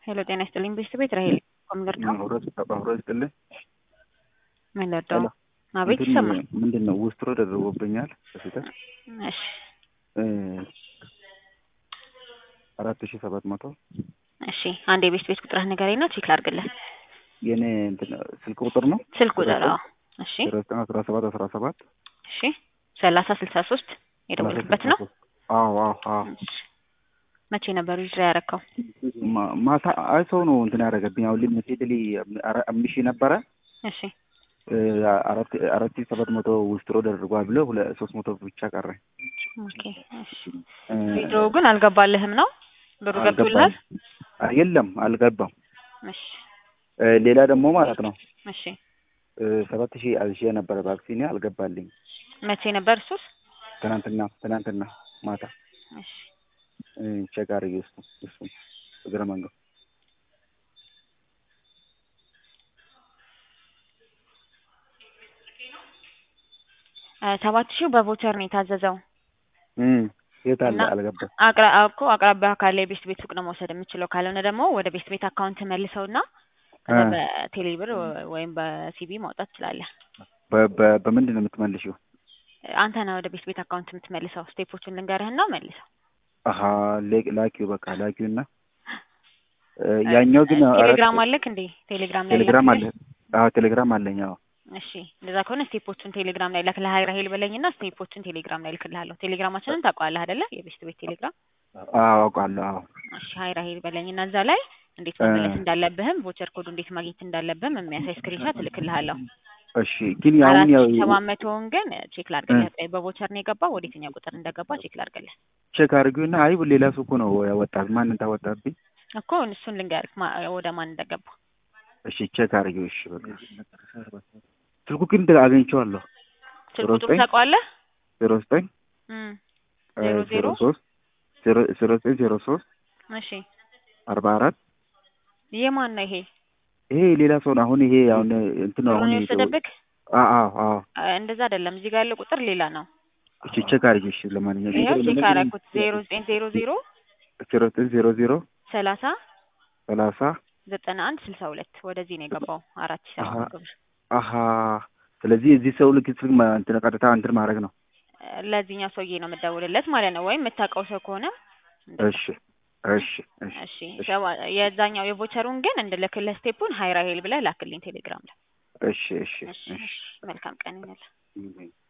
ሄሎ ጤና ይስጥልኝ ቤተሰብ ቤት ራሄል ኮምደር ነው አብሮ ይስጥልኝ። ምን ልርዳው? አቤት ይሰማል። ምንድን ነው ውስትሮ ደርቦብኛል በስህተት እሺ አራት ሺህ ሰባት መቶ እሺ አንድ የቤት ቤት ቁጥርህ ንገረኝ ነው ቼክ ላድርግልህ። የኔ እንትን ስልክ ቁጥር ነው ስልክ ቁጥር አዎ። እሺ ዜሮ ዘጠኝ አስራ ሰባት አስራ ሰባት እሺ ሰላሳ ስልሳ ሶስት የደወልክበት ነው። አዎ አዎ አዎ መቼ ነበር ዊዝድራ ያረከው? ማ- ማታ አይ ሰው ነው እንትን ያደረገብኝ። አሁን ሊሚቴድሊ አምስት ሺህ ነበረ እሺ እ አራት አራት ሺህ ሰባት መቶ ውስትሮ ደርጓል ብሎ ሁለ ሶስት መቶ ብቻ ቀረ። ኦኬ እሺ እ ቪዲዮ ግን አልገባልህም ነው? ብሩ ገብቶልሃል? አልገባም። አ- የለም አልገባም። እሺ እ ሌላ ደግሞ ማለት ነው እሺ እ ሰባት ሺህ አዝዤ ነበረ ቫክሲኔ አልገባልኝ። መቼ ነበር እሱስ? ትናንትና ትናንትና ማታ እሺ እ ቼክ አድርጌ እሱ እሱ እግረ መንገድ እ ሰባት ሺው በቮቸር ነው የታዘዘው። እም የት አለ እና- አልገባም። አቅራ እኮ አቅራቢያ ካለ የቤስት ቤት ሱቅ ነው መውሰድ የምችለው። ካልሆነ ደግሞ ወደ ቤስት ቤት አካውንት መልሰውና ከዛ እ በቴሌ ብር ወይም በሲቢ ማውጣት ትችላለህ። በ- በ- በምንድን ነው የምትመልሺው? አንተ ነህ ወደ ቤስት ቤት አካውንት የምትመልሰው። ስቴፖቹን ልንገርህና መልሰው። አሀ ሌ- ላኪው በቃ ላኪው እና እ ያኛው ግን አራት- ቴሌግራም አለክ እንዴ? ቴሌግራም ላይ ቴሌግራም አለ። ላክልህ? አዎ ቴሌግራም አለኝ። አዎ እሺ እንደዛ ከሆነ ስቴፖቹን ቴሌግራም ላይ ላክልህ። ራሄል በለኝና ስቴፖቹን ቴሌግራም ላይ ልክልሃለሁ። ቴሌግራማችንን ታውቀዋለህ አይደለ? የቤስት ቤት ቴሌግራም። አዎ አውቃለሁ። አዎ እሺ ሀይ ራሄል በለኝና እዛ ላይ እንዴት መመለስ እንዳለብህም ቮቸር ኮዱ እንዴት ማግኘት እንዳለብህም የሚያሳይ ስክሪንሾት እልክልሃለሁ። እሺ ግን ያሁን አራት ያው ሺህ ሰባት መቶውን ግን ቼክ ላድርግልህ። ቆይ በቮቸር ነው የገባው ወደ የትኛው ቁጥር እንደገባ ቼክ ላድርግልህ ቼክ አድርጊውና አይ ሌላ ሱቁ ነው ያወጣት ማንን ታወጣብኝ? እኮ እሱን ልንገርህ ማ- ወደ ማን እንደገባ። እሺ ቼክ አድርጊው። እሺ በቃ ስልኩ ግን አግኝቼዋለሁ። ስልክ ዜሮ ቁጥሩ ዘጠኝ ታውቀዋለህ? ዜሮ ዘጠኝ እም እ ዜሮ ዜሮ ዜሮ ሶስት ዜሮ ዜሮ ዘጠኝ ዜሮ ሶስት እሺ አርባ አራት የማን ነው ይሄ? ይሄ ሌላ ሰው ነው። አሁን ይሄ አሁን እንትን ነው አሁን ብሩን ይሄ የወሰደብህ? አዎ አዎ አዎ አ- እንደዛ አይደለም። እዚህ ጋር ያለው ቁጥር ሌላ ነው። እሺ ቼክ አድርጊው። እሺ ለማንኛውም ይኸው ቼክ አደረኩት። ዜሮ ዘጠኝ ዜሮ ዜሮ ዜሮ ዘጠኝ ዜሮ ዜሮ ሰላሳ ሰላሳ ዘጠና አንድ ስልሳ ሁለት ወደዚህ ነው የገባው አራት ሺህ ሰባት መቶ ብር። አሀ ስለዚህ እዚህ ሰው ልክ ስልክ ማ- እንትን ቀጥታ እንትን ማድረግ ነው። ለዚህኛው ሰውዬ ነው የምደውልለት ማለት ነው። ወይም የምታውቀው ሰው ከሆነ እንደዛ። እሺ እሺ እሺ እሺ ሰባ- የዛኛው የቮቸሩን ግን እንድልክልህ ስቴፑን ሀይ ራሄል ብለህ ላክልኝ ቴሌግራም ላይ። እሺ እሺ እሺ እሺ እሺ መልካም ቀን ይሁንልህ።